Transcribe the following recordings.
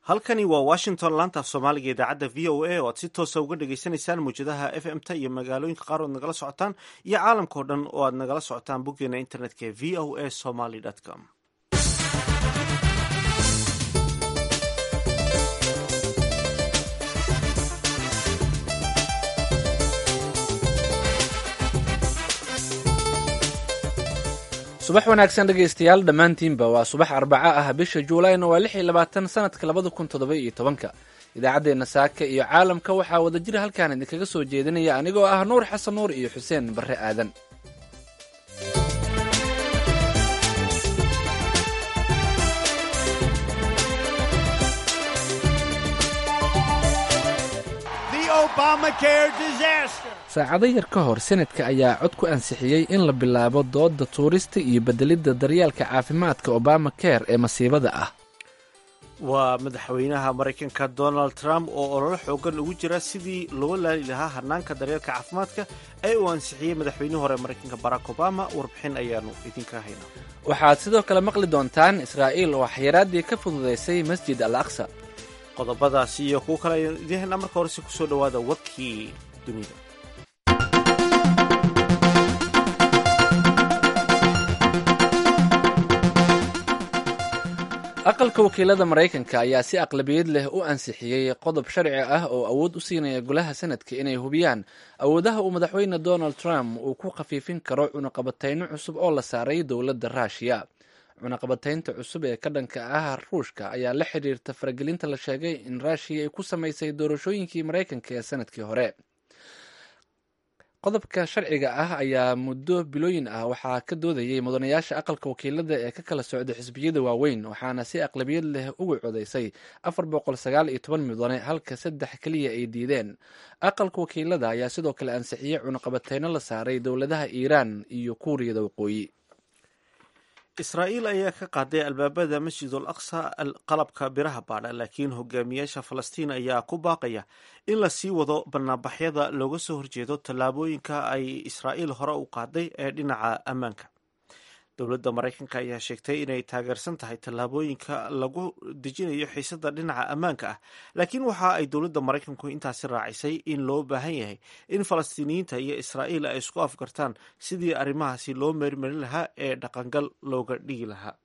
halkani waa washington laanta af soomaaliga idaacadda v o a oo aad si toosa uga dhagaysanaysaan mawjadaha f m ta iyo magaalooyinka qaar oad nagala socotaan iyo caalamka o dhan oo aad nagala socotaan boggeena internetka ee v o a somaly com subax wanaagsan dhegaystayaal dhammaantiinba waa subax arbaco ah bisha juulayna waa lix iyo labaatan sanadka labada kun toddoba iyo tobanka idaacaddeenna saaka iyo caalamka waxaa wada jira halkaan idinkaga soo jeedinaya anigoo ah nuur xasan nuur iyo xuseen barre aadan saacado yar ka hor senadka ayaa cod ku ansixiyey in la bilaabo dooda tuurista iyo bedelidda daryeelka caafimaadka obama care ee masiibada ah waa madaxweynaha maraykanka donald trump oo ololo xoogan ugu jira sidii loo laali lahaa hanaanka daryeelka caafimaadka ee uu ansixiyey madaxweynihii hore maraykanka barack obama warbixin ayaanu idinka haynaa waxaad sidoo kale maqli doontaan israa'iil oo xayiraaddii ka fududaysay masjid al aqsa qodobadaasi iyo kuwo kale ayaan idiin haynaa marka horese kusoo dhowaada warkii dunida aqalka wakiilada maraykanka ayaa si aqlabiyad leh u ansixiyey qodob sharci ah oo awood u siinaya golaha sanadka inay hubiyaan awoodaha uu madaxweyne donald trump uu ku khafiifin karo cunaqabatayno cusub oo la saaray dowladda ruushiya cunaqabataynta cusub ee ka dhanka ah ruushka ayaa la xiriirta faragelinta la sheegay in ruushiya ay ku samaysay doorashooyinkii maraykanka ee sanadkii hore qodobka sharciga ah ayaa muddo bilooyin ah waxaa ka doodayay mudanayaasha aqalka wakiilada ee ka kala socda xisbiyada waaweyn waxaana si aqlabiyad leh uga codaysay afar boqol sagaal iyo toban mudane halka saddex keliya ay diideen aqalka wakiilada ayaa sidoo kale ansixiyey cunaqabateyno la saaray dowladaha iiraan iyo kuuriyada waqooyi israa'iil ayaa ka qaaday albaabada masjidul aqsa qalabka biraha baadha laakiin hogaamiyaasha falastiin ayaa ku baaqaya in la sii wado banaanbaxyada looga soo horjeedo tallaabooyinka ay israa'iil hore u qaaday ee dhinaca ammaanka dowladda maraykanka ayaa sheegtay inay taageersan tahay tallaabooyinka lagu dejinayo xiisada dhinaca ammaanka ah laakiin waxa ay dowladda maraykanku intaasi raacisay in loo baahan yahay in falastiiniyiinta iyo israa'iil ay isku afgartaan sidii arrimahaasi loo meermarin lahaa ee dhaqangal looga dhigi lahaa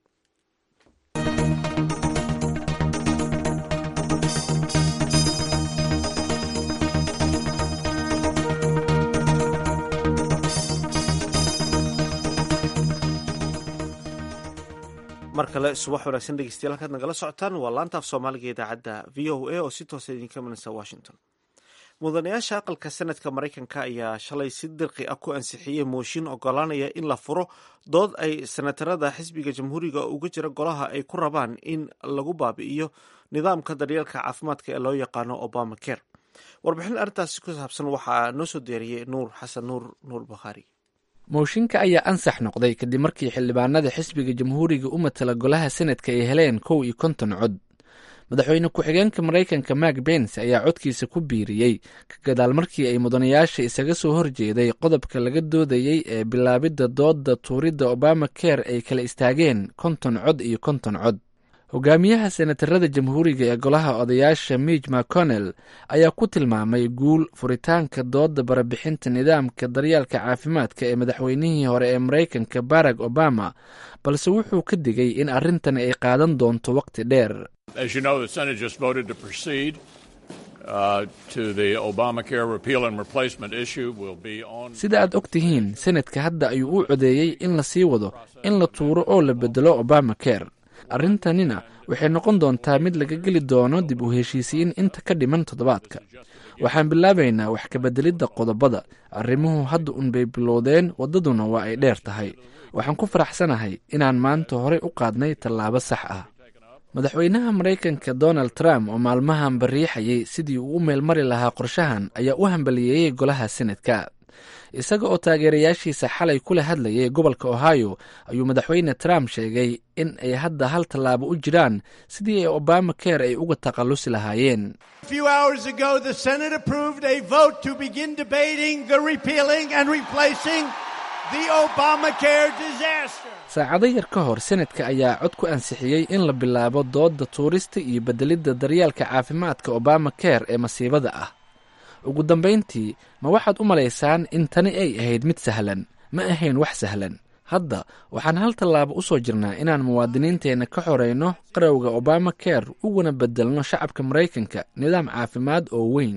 mar kale subax wanaagsan dhegeystayaal halkaad nagala socotaan waa laantaaf soomaaliga idaacadda v o a oo si toosa idinka imanaysa washington mudanayaasha aqalka sanadka maraykanka ayaa shalay si dirqi ah ku ansixiyey mooshin ogolaanaya in la furo dood ay senatarada xisbiga jamhuuriga uga jira golaha ay ku rabaan in lagu baabi'iyo nidaamka daryeelka caafimaadka ee loo yaqaano obama care warbixin arrintaasi ku saabsan waxaa noo soo deeriyey nuur xasan nuur nuur bakhaari mooshinka ayaa ansax noqday kadib markii xildhibaanada xisbiga jamhuuriga u matala golaha senadka ay heleen kow iyo konton cod madaxweyne ku-xigeenka maraykanka mak bens ayaa codkiisa ku biiriyey ka gadaal markii ay mudanayaasha isaga soo horjeeday qodobka laga doodayey ee bilaabidda doodda tuuridda obama care ay kala istaageen konton cod iyo konton cod hogaamiyaha senatarada jamhuuriga ee golaha odayaasha mij mcconnell ayaa ku tilmaamay guul furitaanka dooda barabixinta nidaamka daryeelka caafimaadka ee madaxweynihii hore ee maraykanka barack obama balse wuxuu ka digay in arrintan ay qaadan doonto waqti dheer sida aad og tihiin senadka hadda ayuu u codeeyey in la sii wado in la tuuro oo la bedelo obama care arrintanina waxay noqon doontaa mid laga geli doono dib u heshiisiin inta ka dhiman toddobaadka waxaan bilaabaynaa wax kabeddelidda qodobada arrimuhu hadda unbay bilowdeen waddaduna waa ay dheer tahay waxaan ku faraxsanahay inaan maanta horey u qaadnay tallaabo sax ah madaxweynaha maraykanka donald trump oo maalmahan bariixayay sidii uu u meelmari lahaa qorshahan ayaa u hambaliyeeyey golaha senadka isaga oo taageerayaashiisa xalay kula hadlayay gobolka ohio ayuu madaxweyne trump sheegay in ay hadda hal tallaabo u jiraan sidii ay obama care ay uga takhallusi lahaayeen saacado yar ka hor senadka ayaa cod ku ansixiyey in la bilaabo doodda tuurista iyo beddelidda daryaalka caafimaadka obama care ee masiibada ah ugu dambayntii ma waxaad u malaysaan in tani ay ahayd mid sahlan ma ahayn wax sahlan hadda waxaan hal tallaabo u soo jirnaa inaan muwaadiniinteenna ka xorayno qarowga obama care uguna beddelno shacabka maraykanka nidaam caafimaad oo weyn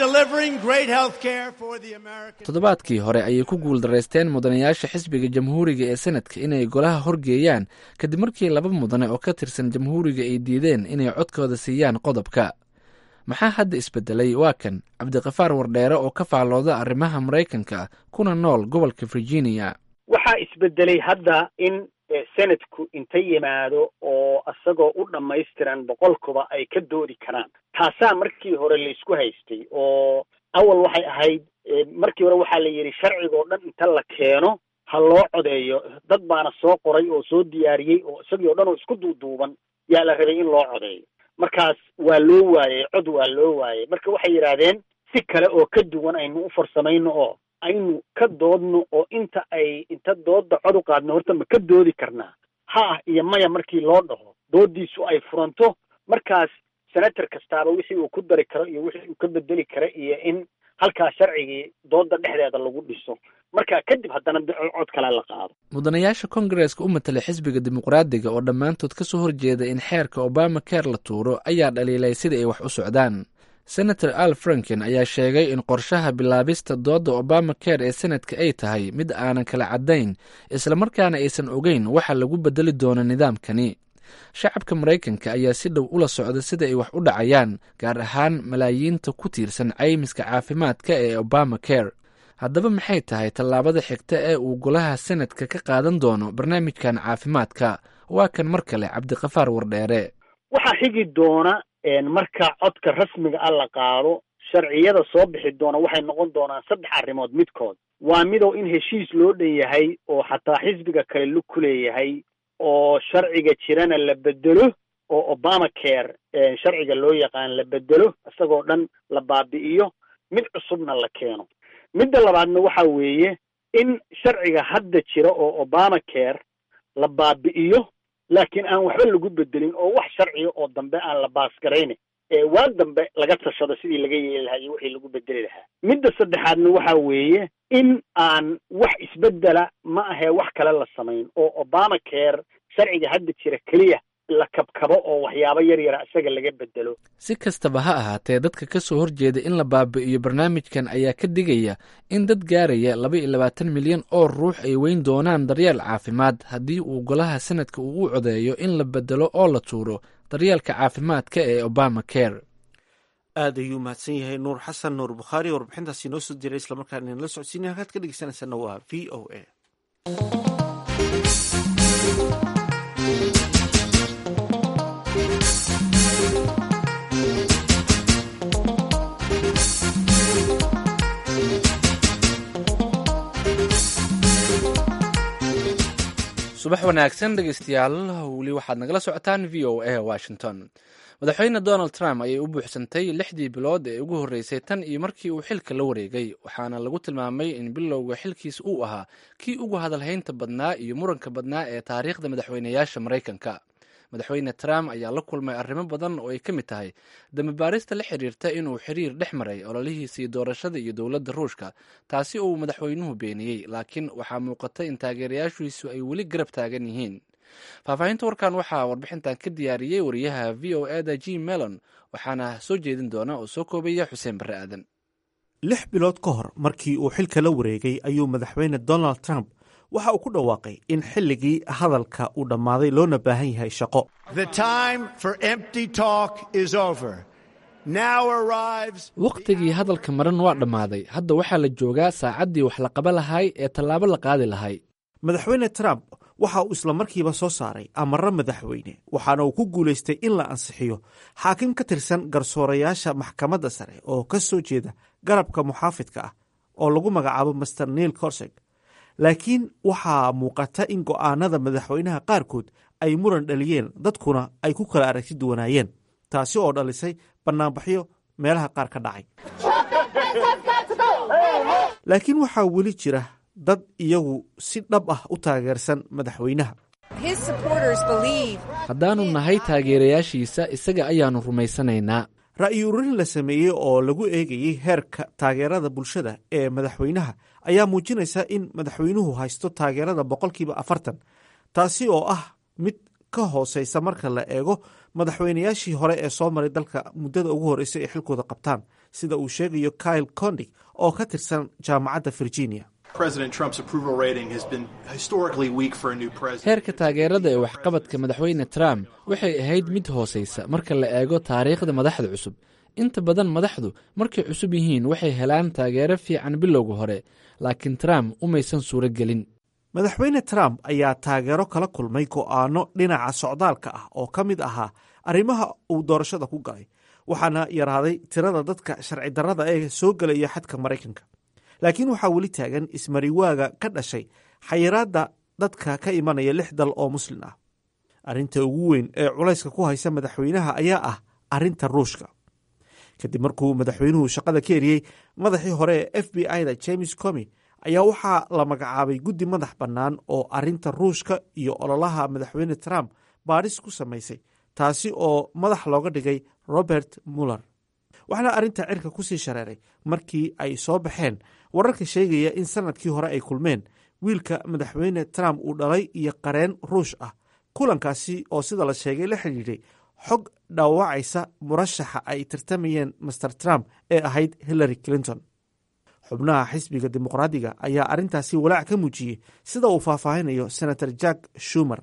toddobaadkii hore ayay ku guuldaraysteen mudanayaasha xisbiga jamhuuriga ee senadka inay golaha horgeeyaan kadib markii laba mudane oo ka tirsan jamhuuriga ay diideen inay codkooda siiyaan qodobka maxaa hadda isbedelay waa kan cabdiqafaar wardheere oo ka faallooda arrimaha maraykanka kuna nool gobolka virginia waxaa isbedelay hadda in senadku inta yimaado oo isagoo u dhammaystiran boqolkuba ay ka doodi karaan taasaa markii hore laysku haystay oo awal waxay ahayd markii hore waxaa la yidhi sharcigaoo dhan inta la keeno ha loo codeeyo dad baana soo qoray oo soo diyaariyey oo isagii o dhan oo isku duuduuban yaa la rabay in loo codeeyo markaas waa loo waayey cod waa loo waayey marka waxay yidhaahdeen si kale oo ka duwan aynu u farsamayno oo aynu ka doodno oo inta ay inta doodda cod u qaadno horta ma ka doodi karnaa ha ah iyo maya markii loo dhaho dooddiisu ay furanto markaas senator kastaaba wixii uu ku dari karo iyo wixii uu ka bedeli karo iyo in halkaa sharcigii doodda dhexdeeda lagu dhiso marka kadib haddana cod kale la qaado mudanayaasha kongareska u matalay xisbiga dimuqraadiga oo dhammaantood ka soo horjeeda in xeerka obama care la tuuro ayaa dhaliilay sida ay wax u socdaan senator al franken ayaa sheegay in qorshaha bilaabista doodda obama care ee senadka ay tahay mid aanan kala caddayn islamarkaana aysan ogeyn waxa lagu bedeli doono nidaamkani shacabka maraykanka ayaa si dhow ula socda sida ay wax u dhacayaan gaar ahaan malaayiinta ku tiirsan caymiska caafimaadka ee obama care haddaba maxay tahay tallaabada xigta ee uu golaha senadka ka qaadan doono barnaamijkan caafimaadka waa kan mar kale cabdiqafaar wardheere waxaa xigi doona marka codka rasmiga ah la qaado sharciyada soo bixi doona waxay noqon doonaan saddex arrimood midkood waa midow in heshiis loo dhan yahay oo xataa xisbiga kale lug ku leeyahay oo sharciga jirana la bedelo oo obama care sharciga loo yaqaan la bedelo isagoo dhan la baabi'iyo mid cusubna la keeno midda labaadna waxa weeye in sharciga hadda jira oo obama care la baabi'iyo laakiin aan waxba lagu bedelin oo wax sharciga oo dambe aan la baasgaraynin ee waa dambe laga tashado sidii laga yeeli lahaa iyo wixii lagu bedeli lahaa midda saddexaadna waxa weeye in aan wax isbedela ma ahee wax kale la samayn oo obama care sharciga hadda jira keliya la kabkabo oo waxyaabo yar yara isaga laga bedelo si kastaba ha ahaatee dadka ka soo horjeeda in la baabi'iyo barnaamijkan ayaa ka digaya in dad gaaraya laba iyo labaatan milyan oo ruux ay weyn doonaan daryeel caafimaad haddii uu golaha sanadka uu u codeeyo in la bedelo oo la tuuro daryeelka caafimaadka ee obama care aad ayuu mahadsan yahay nuur xasan nuur bukhaari warbixintaasi noo soo diray islamarkaana inala socodsiinay halkaad ka dhegeysanaysaana waa v o a subax wanaagsan dhegeystayaal weli waxaad nagala socotaan v o a washington madaxweyne donald trump ayay u buuxsantay lixdii bilood ee ugu horreysay tan iyo markii uu xilka la wareegay waxaana lagu tilmaamay in bilowga xilkiisa uu ahaa kii ugu hadalhaynta badnaa iyo muranka badnaa ee taariikhda madaxweynayaasha maraykanka madaxweyne trump ayaa la kulmay arrimo badan oo ay ka mid tahay dambibaarista la xiriirta inuu xiriir dhex maray ololihiisii doorashada iyo dowladda ruushka taasi uu madaxweynuhu beeniyey laakiin waxaa muuqata in taageerayaashiisu ay weli garab taagan yihiin faahfaahinta warkan waxaa warbixintan ka diyaariyey wariyaha v o eda g melon waxaana soo jeedin doona oo soo koobaya xuseen barre aadan lix bilood ka hor markii uu xilka la wareegay ayuu madaxweyne donald trump waxa uu ku dhawaaqay in xilligii hadalka uu dhammaaday loona baahan yahay shaqo wakhtigii hadalka maran waa dhammaaday hadda waxaa la joogaa saacaddii wax la qaba lahay ee tallaabo la qaadi lahay madaxweyne trump waxa uu isla markiiba soo saaray amarro madaxweyne waxaana uu ku guulaystay in la ansixiyo xaakim ka tirsan garsoorayaasha maxkamadda sare oo ka soo jeeda garabka muxaafidka ah oo lagu magacaabo master neil corseg laakiin waxaa muuqata in go'aanada madaxweynaha qaarkood ay muran dhaliyeen dadkuna ay ku kala aragti duwanaayeen taasi oo dhalisay bannaanbaxyo meelaha qaar ka dhacay laakiin waxaa weli jira dad iyagu si dhab ah u taageersan madaxweynaha haddaannu nahay taageerayaashiisa isaga ayaannu rumaysanaynaa ra'yi ururin la sameeyey oo lagu eegayey heerka taageerada bulshada ee madaxweynaha ayaa muujinaysa in madaxweynuhu haysto taageerada boqolkiiba afartan taasi oo ah mid ka hooseysa marka la eego madaxweynayaashii hore ee soo maray dalka muddada ugu horreysay ay xilkooda qabtaan sida uu sheegayo kyle condig oo ka tirsan jaamacadda virginia heerka taageerada ee waxqabadka madaxweyne trump waxay ahayd mid hooseysa marka la eego taariikhda madaxda cusub inta badan madaxdu markay cusub yihiin waxay helaan taageero fiican bilowga hore laakiin trump umaysan suuro gelin madaxweyne trump ayaa taageero kala kulmay go'aano dhinaca socdaalka ah oo ka mid ahaa arrimaha uu doorashada ku galay waxaana yaraaday tirada dadka sharci darrada ee soo gelaya xadka maraykanka laakiin waxaa weli taagan ismariwaaga ka dhashay xayiraadda dadka ka imanaya lix dal oo muslin ah arrinta ugu weyn ee culayska ku haysa madaxweynaha ayaa ah arrinta ruushka kadib markuu madaxweynuhu shaqada ka eriyey madaxii hore ee f b i da james comi ayaa waxaa la magacaabay guddi madax bannaan oo arrinta ruushka iyo ololaha madaxweyne trump baadhis ku samaysay taasi oo madax looga dhigay robert muller waxaana arrinta cirka kusii shareeray markii ay soo baxeen wararka sheegaya in sanadkii hore ay kulmeen wiilka madaxweyne trump uu dhalay iyo qareen ruush ah kulankaasi oo sida la sheegay la xidhiidhay xog dhaawacaysa murashaxa ay tartamayeen master trump ee ahayd hillary clinton xubnaha xisbiga dimuqraadiga ayaa arrintaasi walaac ka muujiyey sida uu faahfaahinayo senator jack shumer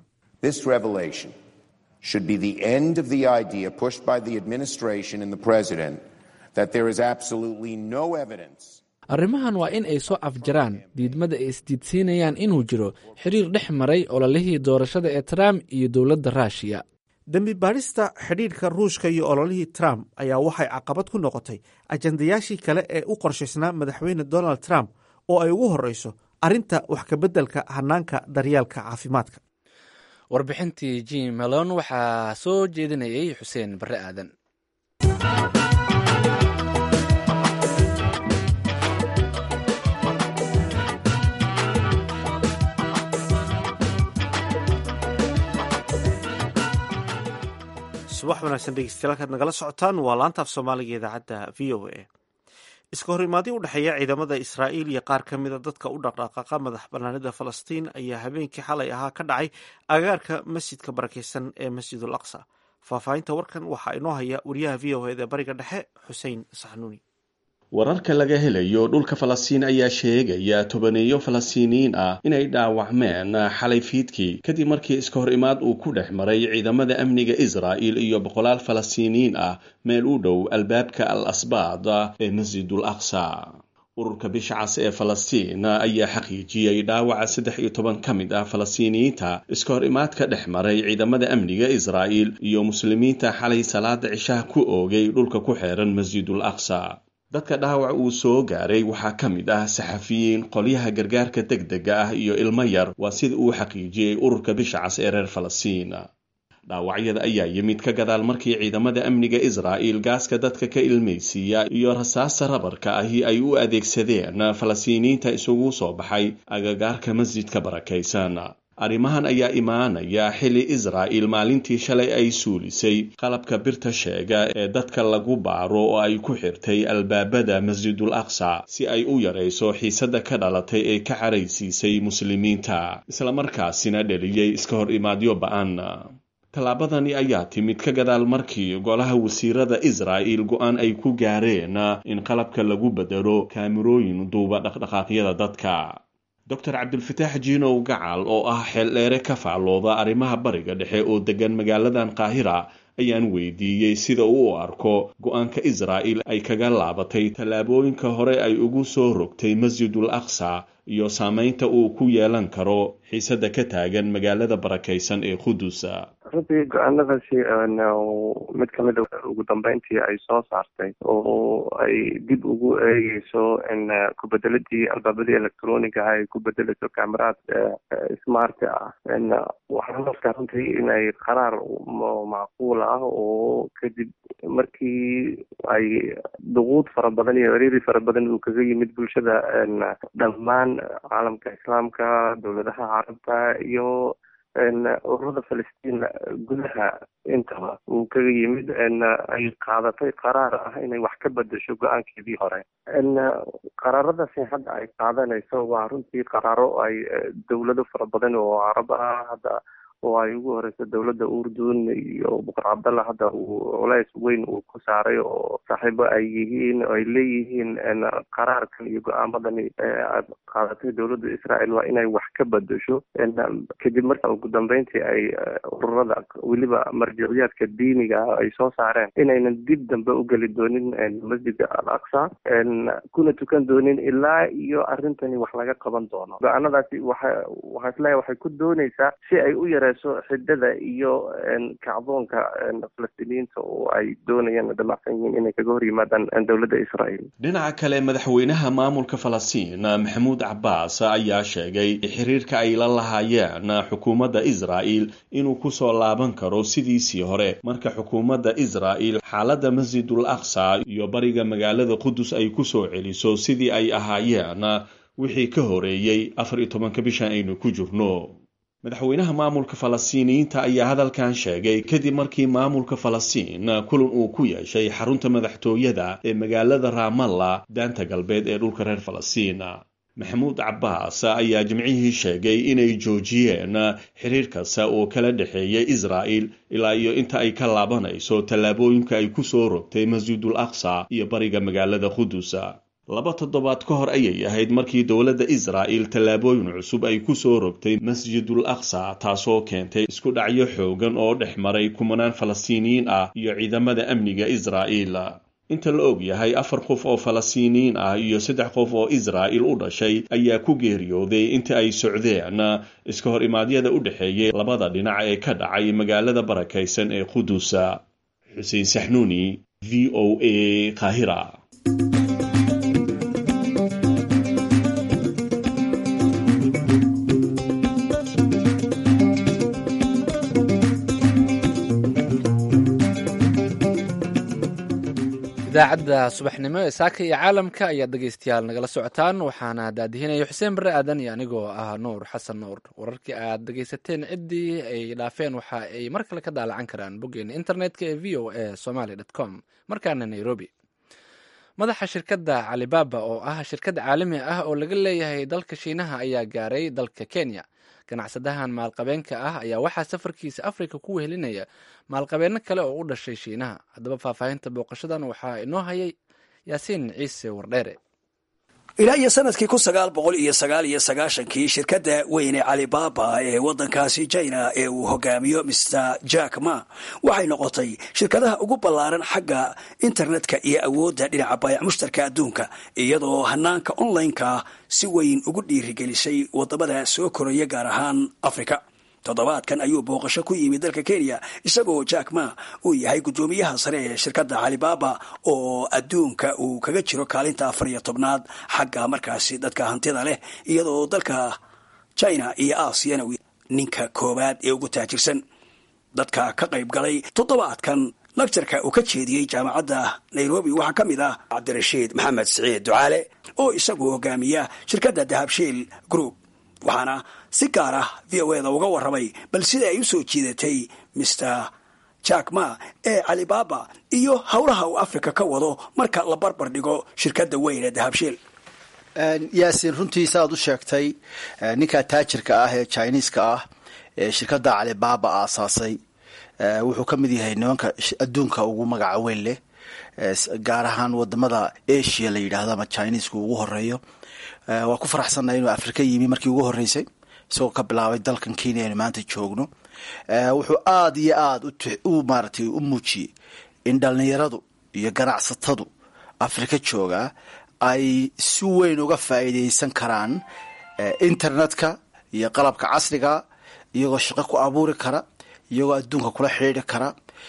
should be the end of the idea pushed by the administration and the president that there is absolutely no evidence arrimahan waa in ay soo afjaraan diidmada ay isdiidsiinayaan inuu jiro xiriir dhex maray ololihii doorashada ee trump iyo dowladda ruushiya dembi baadhista xidhiidhka ruushka iyo ololihii trump ayaa waxay caqabad ku noqotay ajandayaashii kale ee u qorshaysnaa madaxweyne donald trump oo ay ugu horreyso arrinta wax kabeddelka hanaanka daryaalka caafimaadka warbixintii jim melon waxaa soo jeedinayay xuseen barre aadan subax wanaagsan dhegeystayaal kaad nagala socotaan waa laanta af soomaaliga idaacadda v o a iska hor imaadii u dhexeeya ciidamada israa'iil iyo qaar ka mida dadka u dhaqdhaqaaqa madax bannaanida falastiin ayaa habeenkii xalay ahaa ka dhacay agaarka masjidka barakeysan ee masjidul aqsa faahfaahinta warkan waxaa inoo haya wariyaha v o eda bariga dhexe xuseen saxnuuni wararka laga helayo dhulka falastiin ayaa sheegaya tobaneeyo falastiiniyiin ah inay dhaawacmeen xalay fiidkii kadib markii iska hor imaad uu ku dhex maray ciidamada amniga israa'il iyo boqolaal falastiiniyiin ah meel u dhow albaabka al asbaad ee masjidul aqsa ururka bisha cas ee falastiin ayaa xaqiijiyey dhaawaca saddex iyo toban ka mid ah falastiiniyiinta iska hor imaadka dhex maray ciidamada amniga israa'il iyo muslimiinta xalay salaada cishaha ku oogay dhulka ku xeeran masjidul aqsa dadka dhaawac uu soo gaaray waxaa ka mid ah saxafiyiin qolyaha gargaarka deg dega ah iyo ilmo yar waa sida uu xaqiijiyey ururka bisha cas ee reer falastiin dhaawacyada ayaa yimid ka gadaal markii ciidamada amniga israa'il gaaska dadka ka ilmaysiiya iyo rasaasta rabarka ahi ay u adeegsadeen falastiiniyiinta isugu soo baxay agagaarka masjidka barakaysan arrimahan ayaa imaanaya xilli israa'il maalintii shalay ay suulisay qalabka birta sheega ee dadka lagu baaro oo ay ku xirtay albaabada masjidul aqsa si ay u yarayso xiisadda ka dhalatay ee ka caraysiisay muslimiinta islamarkaasina dheliyey iska hor imaadyo ba-an tallaabadani ayaa timid ka gadaal markii golaha wasiirada israa'il go-aan ay ku gaareen in qalabka lagu bedelo kaamirooyin duuba dhaqdhaqaaqyada dadka doctor cabdulfataax jiinow gacal oo ah xeeldheere ka faallooda arrimaha bariga dhexe oo degan magaaladan qaahira ayaan weydiiyey sida uu u arko go-aanka israa'il ay kaga laabatay tallaabooyinka hore ay ugu soo rogtay masjidul aqsa iyo saameynta uu ku yeelan karo xiisadda ka taagan magaalada barakaysan ee qudus runtii go-aanadaasi mid kamid a ugu dambeyntii ay soo saartay oo ay dib ugu eegeyso in kubedeladii albaabadii electroniga ah ay ku bedeleyso cameraad smart ah waxaan arkaa runtii inay qaraar macquul ah oo kadib markii ay duquud fara badan iyo ciriiri fara badan uu kaga yimid bulshada dhammaan ahaan caalamka islaamka dowladaha carabta iyo ururada falastiin gudaha intaba uu kaga yimid ay qaadatay qaraar ah inay wax ka bedesho go-aankeedii hore qaraaradaasi hadda ay qaadanayso waa runtii qaraaro ay dowlado fara badan oo carab ah hadda oo ay ugu horeyso dowladda urdun iyo buqar cabdalla hadda uu culays weyn uu ku saaray oo saaxiibo ay yihiin ay leeyihiin qaraarkan iyo go-aamadani aad qaadatay dowladda israel waa inay wax ka bedesho kadib marka ugu dambeyntii ay ururada weliba marjiciyaadka diiniga ah ay soo saareen inaynan dib dambe u geli doonin masjidka al aqsa kuna tukan doonin ilaa iyo arrintani wax laga qaban doono go-aanadaasi waxa waxaa isleeyahay waxay ku dooneysaa si ay u yare xidada iyo kacdoonka falastiiniyiinta oo ay doonayaan damacsan yihiin inay kaga hor yimaadaan dowladda israel dhinaca kale madaxweynaha maamulka falastiin maxamuud cabaas ayaa sheegay xiriirka ay la lahaayeen xukuumadda israel inuu kusoo laaban karo sidiisii hore marka xukuumadda israel xaaladda masjidul aqsa iyo bariga magaalada qudus ay kusoo celiso sidii ay ahaayeen wixii ka horeeyey afar iyo tobanka bishan aynu ku jirno madaxweynaha maamulka falastiiniyiinta ayaa hadalkan sheegay kadib markii maamulka falastiin kulan uu ku yeeshay xarunta madaxtooyada ee magaalada raamalla daanta galbeed ee dhulka reer falastiin maxamuud cabaas ayaa jimcihii sheegay inay joojiyeen xiriir kasta oo kala dhexeeya israa'el ilaa iyo inta ay ka laabanayso tallaabooyinka ay ku soo rogtay masjidul aqsa iyo bariga magaalada qudus laba toddobaad ka hor ayay ahayd markii dowladda israa'el tallaabooyin cusub ay ku soo rogtay masjidul aqsa taasoo keentay isku dhacyo xoogan oo dhex maray kumanaan falastiiniyiin ah iyo ciidamada amniga israa'el inta la og yahay afar qof oo falastiiniyiin ah iyo saddex qof oo israa'el u dhashay ayaa ku geeriyooday inta ay socdeen iska hor imaadyada u dhexeeyay labada dhinac ee ka dhacay magaalada barakaysan ee qudus xuseen saxnuuni v o a qaahira idaacadda subaxnimo ee saaka iyo caalamka ayaad dhegeystayaal nagala socotaan waxaana daadihinaya xuseen barre aadan iyo anigoo ah nuur xasan nuur wararkii aad dhegeysateen ciddii ay dhaafeen waxa ay mar kale ka daalacan karaan boggeena internetka ee v o a somaly dt com markaana nairobi madaxa shirkadda calibaba oo ah shirkad caalami ah oo laga leeyahay dalka shiinaha ayaa gaaray dalka kenya ganacsadahan maalqabeenka ah ayaa waxaa safarkiisa afrika ku wehelinaya maalqabeeno kale oo u dhashay shiinaha haddaba faahfaahinta booqashadan waxaa inoo hayay yaasiin ciise wardheere ilaa iyo sanadkii kun sagaal boqol iyo sagaal iyo sagaashankii shirkadda weyne calibaba ee waddankaasi china ee uu hogaamiyo mr jack ma waxay noqotay shirkadaha ugu ballaaran xagga internetka iyo awoodda dhinaca baayac mushtarka adduunka iyadoo hanaanka online-ka si weyn ugu dhiirigelisay wadamada soo koraya gaar ahaan africa toddobaadkan ayuu booqasho ku yimid dalka kenya isagoo jack ma uu yahay guddoomiyaha sare ee shirkadda calibaba oo adduunka uu kaga jiro kaalinta afar iyo tobnaad xagga markaasi dadka hantida leh iyadoo dalka china iyo aasiyana ninka koowaad ee ugu taajirsan dadka ka qayb galay toddobaadkan lagtarka uu ka jeediyey jaamacadda nairobi waxaa ka mid ah cabdirashiid maxamed siciid ducaale oo isagu hogaamiya shirkadda dahabshiil group waxaana si gaar ah v o eda uga warramay bal sida ay u soo jiidatay mr jack ma ee calibaba iyo howlaha uu africa ka wado marka la barbar dhigo shirkadda weyn ee dahabshiil yaasin runtii saaad u sheegtay ninka taajirka ah ee chiniiska ah ee shirkadda calibaba aasaasay wuxuu ka mid yahay nimanka adduunka ugu magaca weyn leh gaar ahaan wadamada asia la yidhaahdo ama chineisku ugu horeeyo waa ku faraxsannahay inuu afrika yimi markii ugu horreysay isagoo ka bilaabay dalkan kenya aynu maanta joogno wuxuu aada iyo aada u maaratay u muujiyey in dhallinyaradu iyo ganacsatadu afrika joogaa ay si weyn uga faa'iideysan karaan internetka iyo qalabka casriga iyagoo shaqo ku abuuri kara iyagoo adduunka kula xidhiidri kara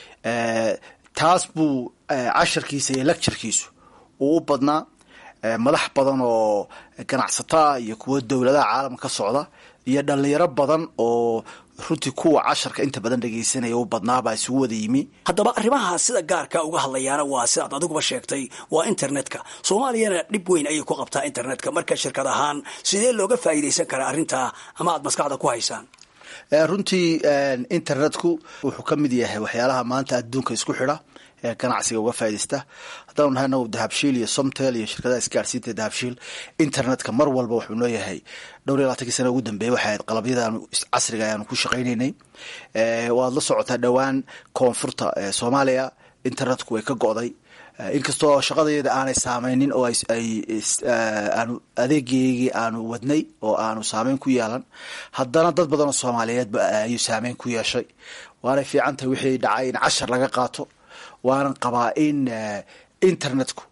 taas buu casharkiisa iyo lecturkiisu uu u badnaa madax badan oo ganacsato ah iyo kuwo dowladaha caalamka ka socda iyo dhalinyaro badan oo runtii kuwa casharka inta badan dhegaysanaya u badnaabaa isugu wada yimi haddaba arrimaha sida gaarka uga hadlayaana waa sidaad adiguba sheegtay waa internetka soomaaliyana dhib weyn ayay ku qabtaa internetka marka shirkad ahaan sidee looga faa'iidaysan karaa arrintaa ama aad maskaxda ku haysaan runtii internetku wuxuu ka mid yahay waxyaalaha maanta adduunka isku xidha ee ganacsiga uga faaidaysta haddaanu nahay nagu dahabshiil iyo somtel iyo shirkadaha isgaarsiinta dahabshiil internetka mar walba wuxuu nooyahay dhowr iyo labaatankii sana ugu dambeeyey waxay ahayd qalabyadaanu casriga ayaanu ku shaqaynaynay waad la socotaa dhowaan koonfurta soomaaliya internetku way ka go'day inkastoo shaqadayada aanay saameynin oo ay aanu adeegeygii aanu wadnay oo aanu saameyn ku yeelan haddana dad badan oo soomaaliyeedba ayuu saameyn ku yeeshay waanay fiican tahay wixii dhacay in cashar laga qaato waanan qabaa in internetku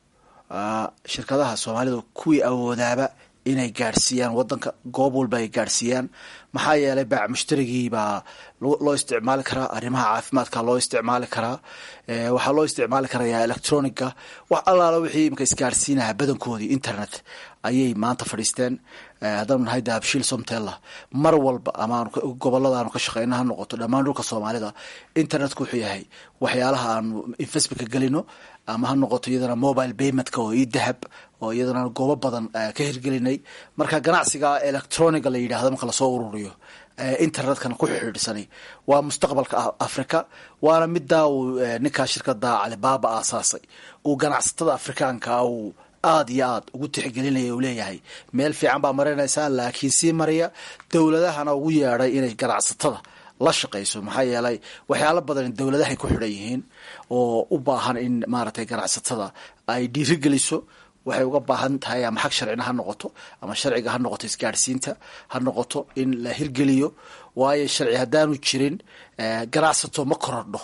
shirkadaha soomaalida kuwii awoodaaba inay gaadhsiiyaan wadanka goob walba ay gaadhsiiyaan maxaa yeelay baac mushtarigii baa loo isticmaali karaa arrimaha caafimaadka loo isticmaali karaa waxaa loo isticmaali karaya electronica wax allaala wixii imka isgaadhsiinaha badankoodii internet ayay maanta fadhiisteen haddaanu nahay dahabshiil somtella mar walba ama gobolada aanu ka shaqeyna ha noqoto dhammaan dhulka soomaalida internetku wuxuu yahay waxyaalaha aanu investmentka gelino ama ha noqoto iyadana mobile paymentka oo io dahab oo iyadana goobo badan ka hirgelinay marka ganacsiga electroniga la yidhahdo marka lasoo ururiyo internetkana ku xidhiidhsanay waa mustaqbalka africa waana midaa uu ninkaa shirkada calibaba aasaasay uu ganacsatada afrikaanka uu aada iyo aad ugu tixgelinaya uu leeyahay meel fiican baa marinaysaa laakiin sii maraya dowladahana ugu yeedhay inay ganacsatada la shaqayso maxaa yeelay waxyaalo badan dowladahay ku xidhan yihiin oo u baahan in maaragtay ganacsatada ay dhiirigeliso waxay uga baahan tahay ama xag sharcina ha noqoto ama sharciga ha noqoto isgaadhsiinta ha noqoto in la hirgeliyo waayo sharci haddaanu jirin ganacsato ma korodho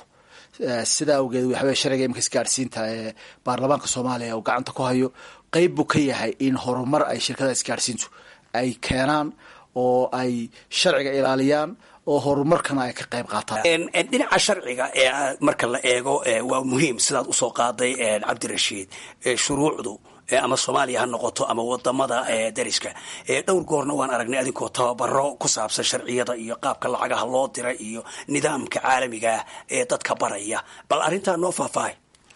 sidaa awgeed waxawey sharciga imika isgaadhsiinta ee baarlamaanka soomaaliya uu gacanta ku hayo qeyb buu ka yahay in horumar ay shirkadaha isgaadhsiintu ay keenaan oo ay sharciga ilaaliyaan oo horumarkana ay ka qayb qaataan dhinaca sharciga ee marka la eego waa muhiim sidaad usoo qaaday cabdirashiid shuruucdu ama soomaaliya ha noqoto ama wadamada dariska dhowr goorna waan aragnay adinkoo tababaro ku saabsan sharciyada iyo qaabka lacagaha loo dira iyo nidaamka caalamigaah ee dadka baraya bal arrintaa noo faahfaahay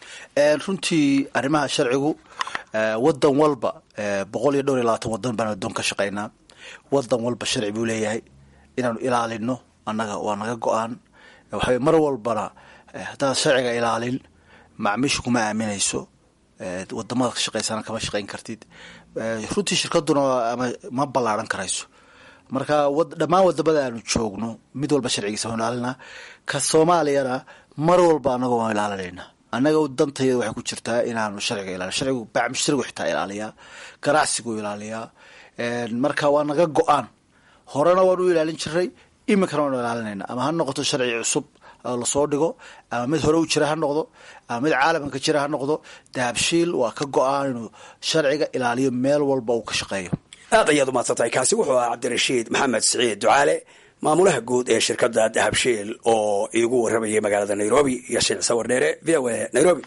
runtii arrimaha sharcigu wadan walba boqol iyo dhowr iyo labaatan wadan baan adoon ka shaqaynaa wadan walba sharci buu leeyahay inaanu ilaalino annaga waa naga go-aan waxawey mar walbana haddaad sharciga ilaalin macmiisha kuma aaminayso wadamada ka shaqaysana kama shaqayn kartid runtii shirkaduna ama ma ballaaran karayso marka dhammaan wadamada aanu joogno mid walba sharcigiisa waan ilaalinaa ka soomaaliyana mar walba annaga waan ilaalinayna annaga dantayada waxay ku jirtaa inaanu sharciga ilaalin sharcigu baac mushtarigu xitaa ilaaliyaa ganacsigu ilaaliyaa marka waa naga go-aan horena waan u ilaalin jiray iminkana waanu ilaalinayna ama ha noqoto sharci cusub lasoo dhigo ama mid hore u jira ha noqdo ama mid caalamka ka jira ha noqdo dahabshiil waa ka go-aan inuu sharciga ilaaliyo meel walba uu ka shaqeeyo aad ayaad umaadsantahay kaasi wuxuu ahaa cabdirashiid maxamed siciid ducaale maamulaha guud ee shirkadda dahabshiil oo iigu warramayay magaalada nairobi iyo shiic sawir dheere v o a nairobi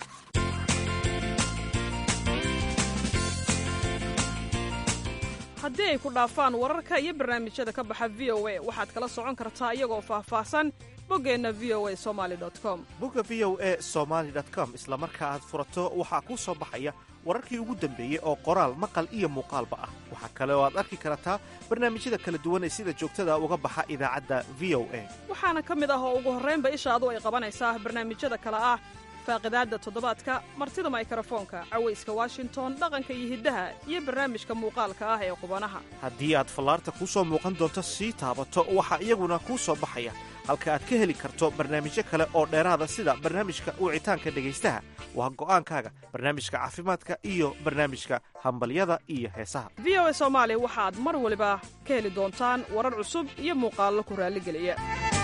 haddii ay ku dhaafaan wararka iyo barnaamijyada ka baxa v o a waxaad kala socon kartaa iyagoo faahfaahsan boggeenna v o a somaali com bogga v o a somaali com isla marka aad furato waxaa kuu soo baxaya wararkii ugu dambeeyey oo qoraal maqal iyo muuqaalba ah waxaa kale oo aad arki kartaa barnaamijyada kala duwan ee sida joogtada uga baxa idaacadda v o a waxaana ka mid ah oo ugu horraynba ishaadu ay qabanaysaa barnaamijyada kale ah faaqidaadda toddobaadka martida maykrofoonka cawayska washington dhaqanka iyo hiddaha iyo barnaamijka muuqaalka ah ee qubanaha haddii aad fallaarta kuu soo muuqan doonto sii taabato waxaa iyaguna kuu soo baxaya halka aad ka heli karto barnaamijyo kale oo dheeraada sida barnaamijka wicitaanka dhegaystaha waa go'aankaaga barnaamijka caafimaadka iyo barnaamijka hambalyada iyo heesaha v o a soomaali waxaad mar waliba ka heli doontaan warar cusub iyo muuqaallo ku raalligeliya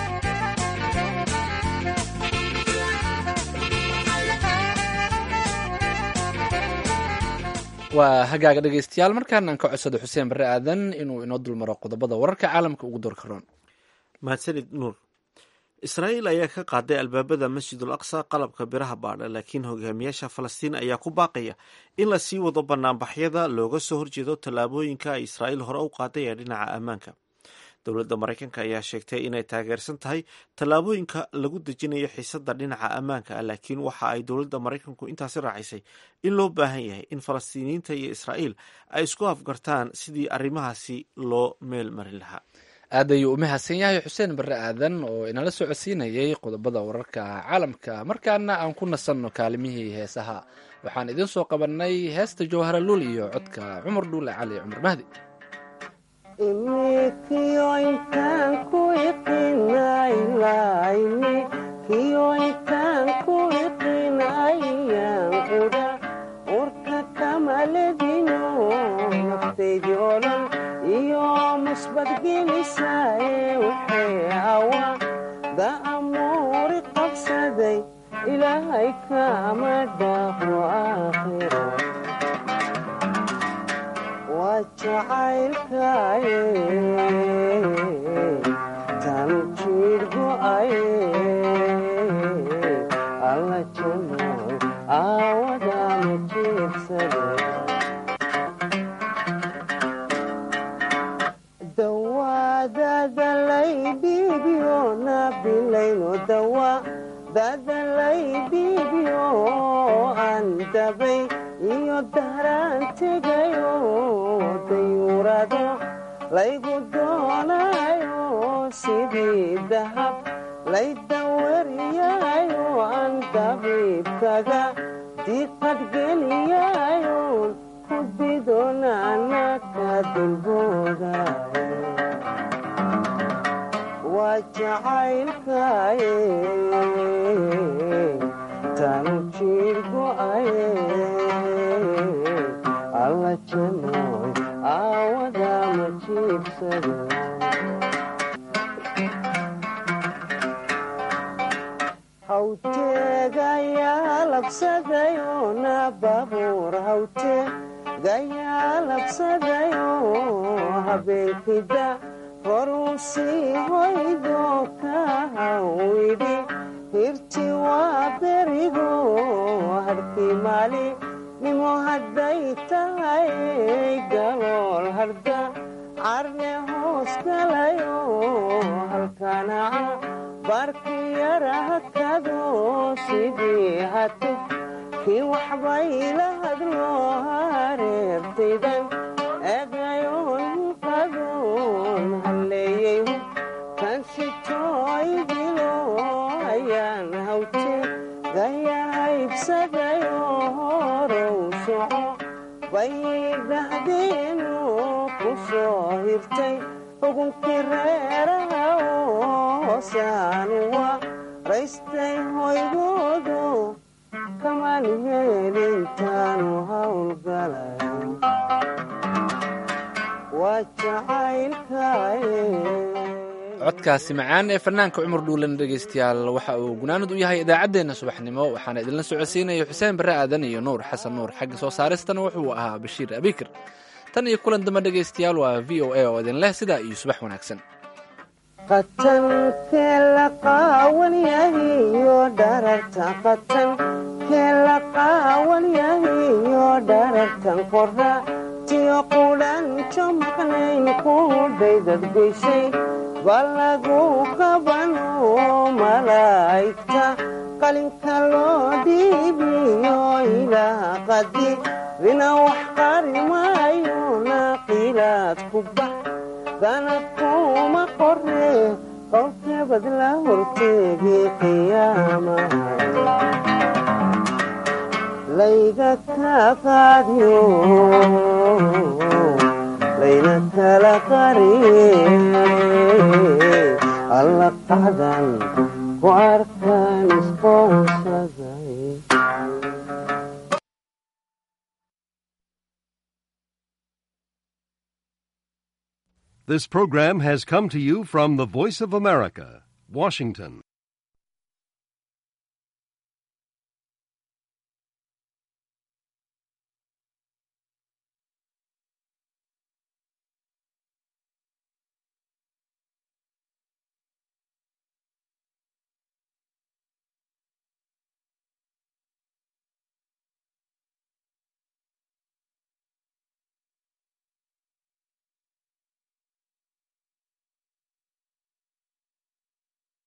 waa hagaaga dhegaystayaal markaan aan ka codsado xuseen barre aadan inuu inoo dulmaro qodobada wararka caalamka ugu doorkaroon mahadsanid nuur israa'iil ayaa ka qaaday albaabada masjidul aqsa qalabka biraha baadha laakiin hogaamiyaasha falastiin ayaa ku baaqaya in la sii wado banaanbaxyada looga soo horjeedo tallaabooyinka ay israa'iil hore u qaaday ee dhinaca ammaanka dowladda maraykanka ayaa sheegtay inay taageersan tahay tallaabooyinka lagu dejinayo xiisada dhinaca ammaanka ah laakiin waxa ay dowladda maraykanku intaasi raacisay in loo baahan yahay in falastiiniyiinta iyo israa'iil ay isku afgartaan sidii arrimahaasi loo meel marin lahaa aad ayuu u mahadsan yahay xuseen barre aadan oo inala socodsiinayay qodobada wararka caalamka markaana aan ku nasanno kaalimihii heesaha waxaan idiin soo qabannay heesta jawhara luul iyo codka cumar dhuule cali cumar mahdi iyo musbadgelisae waxay awa da'amuuri qabsaday ilaahay kama dhaafo aakhiro waa jacaylkaye tan jiir go'aye alla janoy aawadama jiibsade dadalaydhiibyo nabilayno dawa dadalaydhiibyo aan dabay iyo dahraan tegayo dayuurado laygu doonayo sidii dahab laydawariyayo aan dabiibkaga diqadgeliyayo ku didonaanaka dulboodayo waa jacaylkaye tanu jiir go'aye alla janoy aawadama jiibsado hawteegayaa labsadayo na babuur hawteegayaa labsadayo habeenkida horusii hoydo ka hawidhi hirti waa berigo harkii maali nimo hadday tahay galool harda carne hoos galayo halkanaca barki yara hakado sidii hate kii waxbayla hadlo hareertaydan egayoon qadoon halleeyey kan sitooydilo ayaan hawte gayahaybsadayo horow soco bayay dhahdeenu ku soo hirtay xugunkii reeraha hoosaanu raystay hoygoodo kamaan heelintaanu hawlgalayo waa jacaylkaye codkaasi macaan ee fanaanka cumar dhuulan dhegaystayaal waxa uu gunaanud u yahay idaacaddeenna subaxnimo waxaana idinla socodsiinaya xuseen barre aadan iyo nuur xasan nuur xagga soo saaristana wuxuu ahaa bashiir abikir tan iyo kulan dambe dhegaystayaal waa v o a oo idin leh sidaa iyo subax wanaagsan qatankee la qaawan yahiyo dhararta qatankee la qaawan yahiyo dharartan qora tiyo qudhanjo maqnayn qudhaydad goysay ballagu qabano malaa'igta qalinka loo dhiibiyo ilaah qadi rina wax qari maayo naqilaad ku bax danabkuma qore qowlkeebad la horteegi qiyaamaha layga ka qaadiyo layna kala qariye alla qacdan ku arkaan isqoonsaday This program has come to you from the Voice of America, Washington.